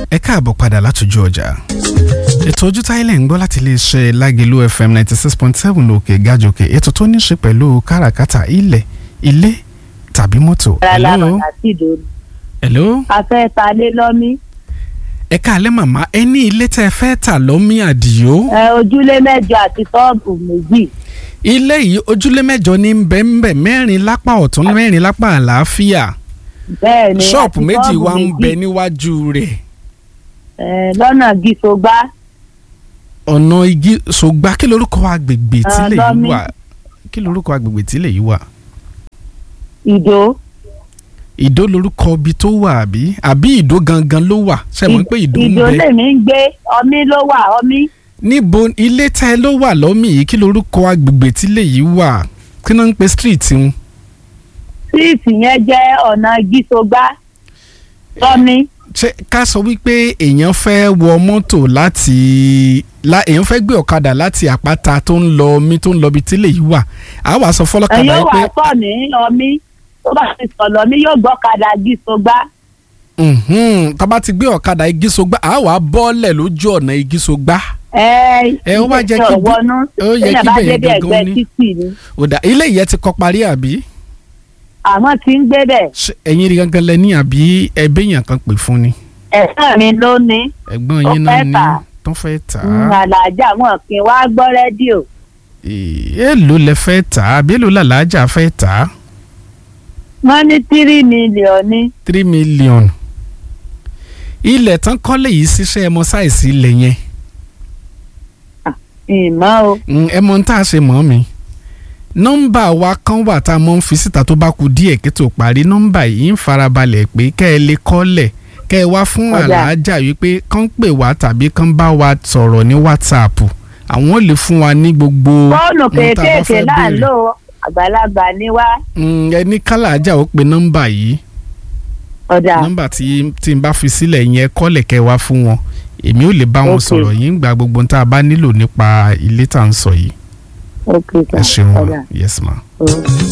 ẹ káàbọ̀ padà látòjú ọjà ètò ojú táìlẹ̀ ń gbọ́ láti iléeṣẹ́ lágẹ̀lú fm ninety six point seven lókè gàjòkè ètò tó ní í ṣe pẹ̀lú káràkátà ilẹ̀ ilé tàbí mọ́tò. rárá hello bàtà sí ìdòdò hello a fẹ́ ta lé lọ́mí ẹ káàlẹ́ màmá ẹ ní ilé tẹ́ ẹ fẹ́ tà lọ́mí àdìo ẹ ojúlé mẹ́jọ àti ṣọ́ọ̀bù méjì ilé yìí ojúlé mẹ́jọ ní bẹ́ńbẹ́ mẹ́rin lápá ọ̀tún mẹ́rin lápá àlàáfíà bẹ́ẹ̀ ni ṣọ́ọ̀pù àti méjì ṣọ́ọ̀bù wà ń bẹ méjì. níwájú rẹ̀ ẹ lọ́nà gíṣogbá ọ̀nà igi ṣògbà kí lorúkọ agbègbè Ah, tílẹ̀ yìí lọ́mí. wà kí lorúkọ agbègbè tílẹ̀ yìí wà ìdó ìdó lorúkọ ibi tó wà àbí àbí ìdó gangan ló wà ṣe mọ̀ pé ìdó ń ìdó bẹ lèmi ń gbé ọmí ló wà ọmí níbo ilé tẹ́ ẹ ló wà lọ́mì yìí kí lorúkọ agbègbè tílẹ̀ yìí wà kí náà ń pe street ń síìtì yẹn jẹ́ ọ̀nà gíṣogbá lọ́mí ṣe ká sọ wípé èèyàn fẹ́ wọ mọ́tò láti la èèyàn fẹ́ gbé ọ̀kadà láti àpáta tó ń lọ omi tó ń lọ ibi tílẹ̀ yìí wà á wàá sọ ẹ fọlọ́kadà yóò yìí wà pé sọ ní ọmí tó bá ti sọ lọ́mí yóò gbọ́kadà gíṣogbá mhm, tá a bá ti gbé ọ̀kadà igi sọgbà á wàá bọ́ọ̀lẹ̀ lójú ọ̀nà igi sọgbà ẹ Ẹ, ó wá jẹ́ kí bí- ọ̀wọ́nú ó yẹ téèyàn kí bá bẹ̀yẹn débi gangan ẹ̀gbẹ́ ní. títì ni òdà ilé ìyẹn ti kọ́ parí àbí àmọ́ tí ń gbé bẹ̀ Ṣé ẹ̀yin rí gangan lẹ ní àbí ẹbí yàn kan pè fún ni ẹ̀sán mi ló ní ẹ̀gbọ́n Ó yín náà fẹ́ ní tà á. tó fẹ́ tà Mm, á àlàájá wọn kì í wá gbọ́ rédíò èèlò lẹ fẹ́ tà á àbí èlò làlájà fẹ́ tà á wọ́n ní tírí mílíọ̀nù ní three million ilẹ̀ tán kọ́lé yìí ṣiṣẹ́ ẹmọ sáìsì ilẹ̀ yẹn ìmọ̀ o Mm, ẹ mọ ohun tá a ṣe mọ́ mi nọ́mbà wa kan wà tá a mọ̀ ń fi síta tó bá ku díẹ̀ kí tó parí nọ́mbà yìí ń farabalẹ̀ pé kẹ́ ẹ lè kọ́lẹ̀ kẹ́ ẹ wá fún Ọ̀dà. àlàájá wípé kán pè wá tàbí kán bá wa sọ̀rọ̀ ní whatsapp àwọn ò lè fún wa ní gbogbo fóònù ohun tá a bá kéékèèké fẹ́ là ń béèrè. lò àgbàlagbà ní wá Mm, ẹ ní kálàájà ó pe nọ́mbà yìí ọ̀dà nọ́mbà tí tí n bá fi sílẹ̀ yẹn kọ́lẹ̀ kẹ́ ẹ wá fún wọn èmi ò lè bá wọn Ok. sọ̀rọ̀ yìí ń gba gbogbo ohun tá a bá nílò nípa ilé tá à ń sọ yìí ok ẹ ṣeun ọ̀dà. wa yes ma. Oh.